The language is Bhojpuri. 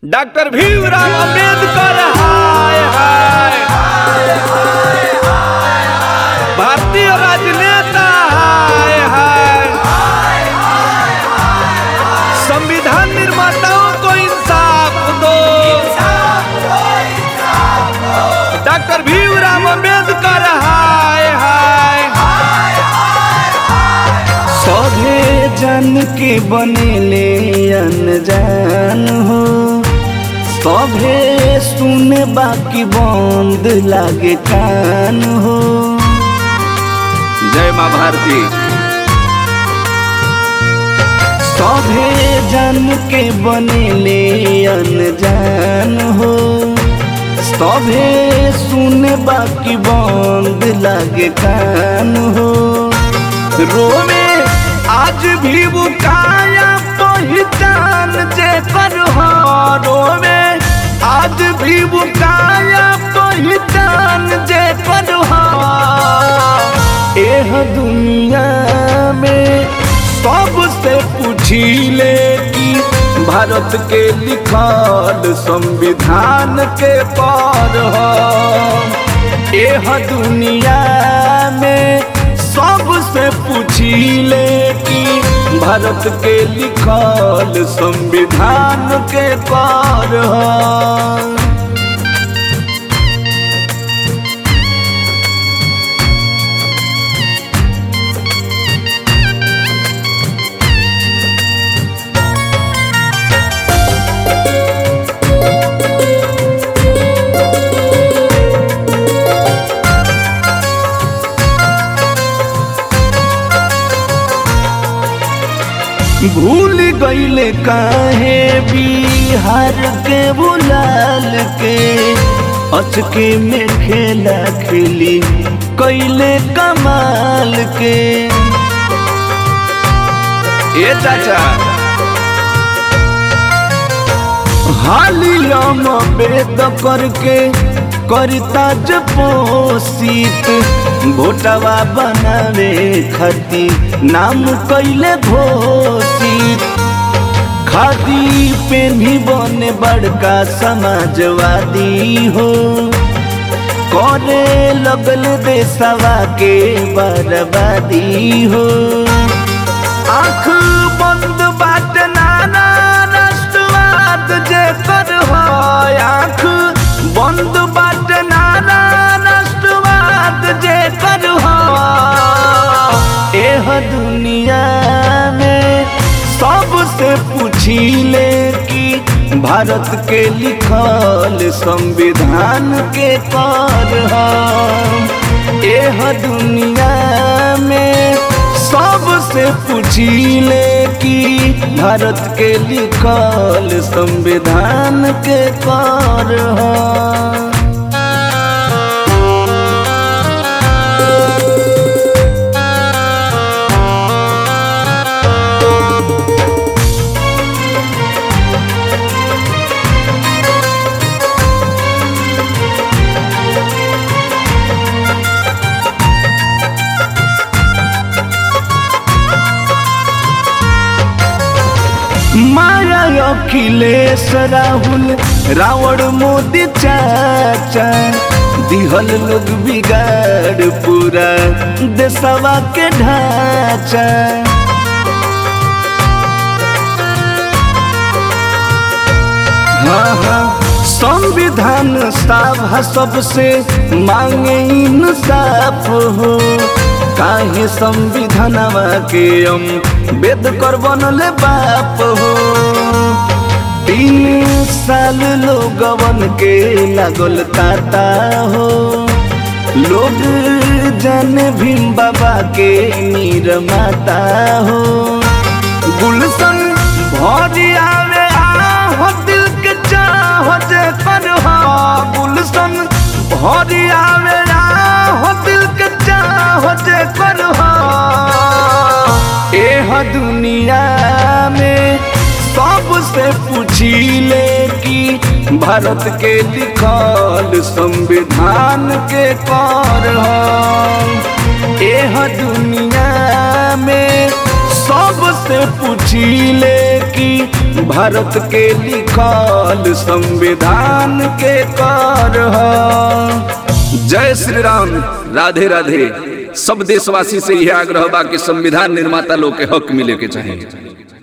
डॉक्टर भीमराव अंबेडकर हाय हाय भारतीय राजनेता हाय हाय संविधान निर्माताओं को इंसाफ दो डॉक्टर भीमराव अंबेडकर हाय हाय सभे जन के बनेले अनजान हो सभे सुने बाकी बंद लागे कान हो जय माँ भारती सभे जन के बनेले अनजान हो सभे सुने बाकी बंद लागे कान हो रोवे आज भी वो काया पहचान जे कर हो रोवे आज भी वो काया पहचान जे कर हो एह दुनिया में सबसे पूछिले कि भारत के लिखल संविधान के पर हो एह दुनिया में सबसे पूछिले कि भारत के लिखल संविधान के पर हो भूल गईले काहे बिहार के बुलाल के अचके में खेला खेली कैले कमाल के ए चाचा हालियम बेद करके करता जपोषित भोटवा बनावे खती नाम कैले घोषित खादी पेन्ही बने बड़का समाजवादी हो करे लगल देशवा के बर्बादी हो आँख बंद बाट नाना राष्ट्रवाद जे कर हो आँख बंद बाट नाना राष्ट्रवाद जे कर हो एह दुनिया में सबसे पूछिले कि भारत के लिखल संविधान के कर हो एह दुनिया में सबसे पूछिले कि भारत के लिखल संविधान के कर हो माया अखिलेश राहुल रावण मोदी चाचा दिहल लोग बिगाड़ पूरा देशवा के ढांचा हाँ हाँ संविधान सभा सबसे मांगे इंसाफ हो काहे संविधानवा के हम वेद कर बनले बाप हो तीन साल लोगवन के लागल ताता हो लोग जाने भीम बाबा के मीर माता हो गुलशन भरी आवे आहो दिल के चाह जे कर हो गुलशन भरी आवे आहो दिल के चाह जे कर हो एह दुनिया में सबसे पूछिले कि भारत के लिखल संविधान के कर हो एह दुनिया में सबसे पूछिले कि भारत के लिखल संविधान के कर ह। जय श्री राम राधे राधे सब देशवासी से यह आग्रह बा कि संविधान निर्माता लोग के हक मिले के चाहिए